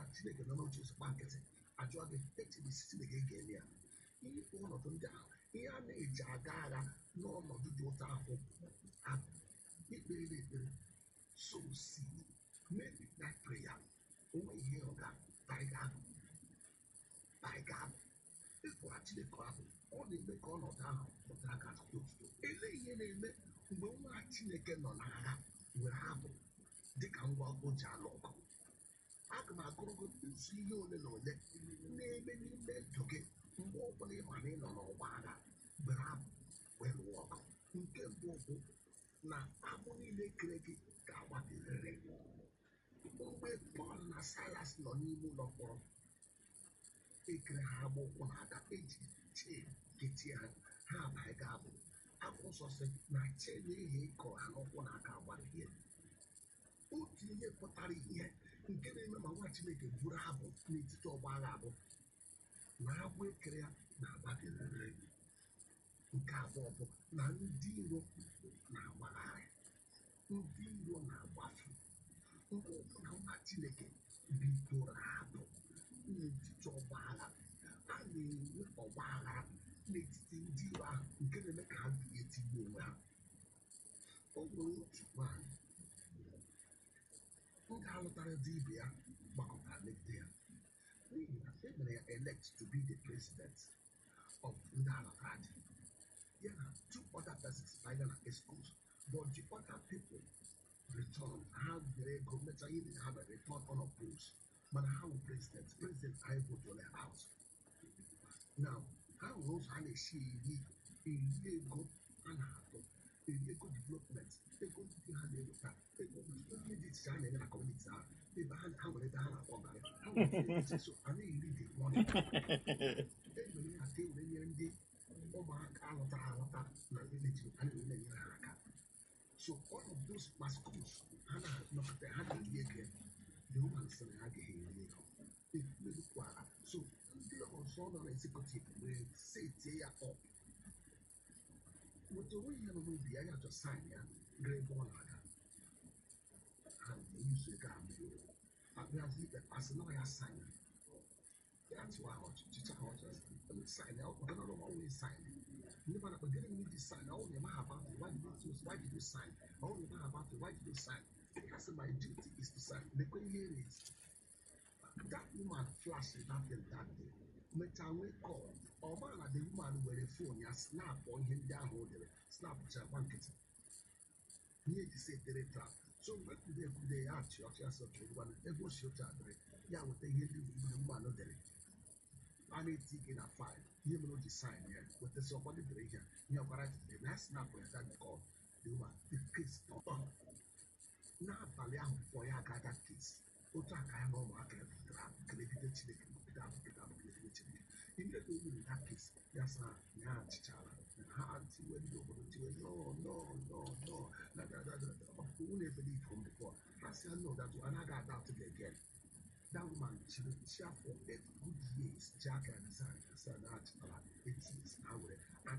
chineke nọ n'oche nsogbu nkịtị ajụọ gị echebe isi chineke ga-eme ya ihe bụ ọnọdụ ndị ahụ ihe a na-eji aga agha n'ọnọdụ dị ụtọ ahụ abụ ikpere ekpere sow seed make that prayer onwe ihe ọ ga taiga taiga ịkpọra chineke ahụ ọ na-eme ka ọnọdụ ahụ pụtara ka otuto ele ihe na-eme mgbe nwa chineke nọ n'agha were abụ dịka ngwa o ji alụ ọgụ aga m agụrụ gị nzu ihe ole na ole na-eme n'ime ndụ gị mgbe ọbụla ị ma na ị nọ n'ọgba agha were abụ wee lụọ ọgụ nke mbụ bụ na abụ niile kere gị ga-agbapịrịrị mgbe Pọl na Silas nọ n'ime ụlọ mkpọrọ ekere ha agba ụkwụ na aka eji chee ketie ha ha abaghị ga abụ akwụkwọ nsọ sị na chee na ihe ịkọrọ ha n'ụkwụ na aka agbara ihe otu ihe pụtara ihe nke na-eme ma nwa Chineke buru abụ n'etiti ọgba agha abụ na agbụ ekere ya na-agbapịrịrị nke abụọ bụ na ndị iro na-agbagharị ndị iro na-agbafu mgbe ọbụla nwa Chineke bidoro abụ n'etiti ọgba agha a na-enwe ọgba aghara n'etiti ndị iro ahụ nke na-eme ka ha ga-etigbu onwe ha o nwere otu nwaanyị ndị alụtara di ibe ya gbakọtara megide ya n'ihi na e mere ya elect to be the president of ndị alụtara di ya na two other persons banya na excuse but the other people return ha were ego mechaa ihe ha mere return unopposed mana ha wụ president president anyị votụrụ ya out now ha nwere ụzọ a na-esi eri eri ego a na-atụ eri ego development ego ndị ha na-eweta ego ihe dị iche a na-enye na kọmuniti ahụ ebe ha ha nwere ebe ha na-akpọ garị ha nwere ebe dị iche so a na-eri dị mọnị enwere ya ka e were nyere ndị ụmụaka alụtara alụta na vileji a na-ewere nyere ha aka so all of those mascots ha na-anọkọta ha na-eri ego the woman sị na ha ga-eri ego emekwara so ndị ọzọ nọ na executive were setie ya up weta onwe ihe nọ n'obi ya ya chọ sign ya gaa ebe ọ na-aga ha na-eyuzu ego ahụ abịazi ikpe asị na ọ ya sign ya tụwa ha ọchị chịcha ha ọchị sign ya ọkpọta na ọrụ ọnwụ sign ndị mmadụ kpegara m iji sign ọ na eme ha about it why did you choose why did you sign ọ na eme ha about it why did you sign ya sị my duty is to sign lekwe ihe erezi that woman flash that thing that day mechaa nwee call ọ maa na the woman were phone ya snapụ ihe ndị ahụ o dere snapụcha gba nkịtị ihe eji si etere trap so mgbe kwude ekwude ya achị ọchị ya sọchị ngwana ebe o si oche adịrị ya weta ihe ndị gburu mmanụ dere a na-eti gị na faịl ihe mere o ji sign ya wetasị ọkwa dị dere ihe ihe ọkwara jidere na ya snapụ ya that call the woman the case ọtọ n'abalị ahụ pụọ ya aga that case otu aka ya na ụmụaka ya bidoro abụ kelegide chineke bụgide abụ kelegide abụ kelegide chineke ihe ego nwere that case ya sa ya achịchara ha tiwe ndị obodo tiwe no no no no na da da da ọkpụkpụ nwunye ebele ifom before ha si ya no that anaghị ada atụ gị again that woman chiri chi afọ eight good years ji aka ya design asa na achịtara eight years ha were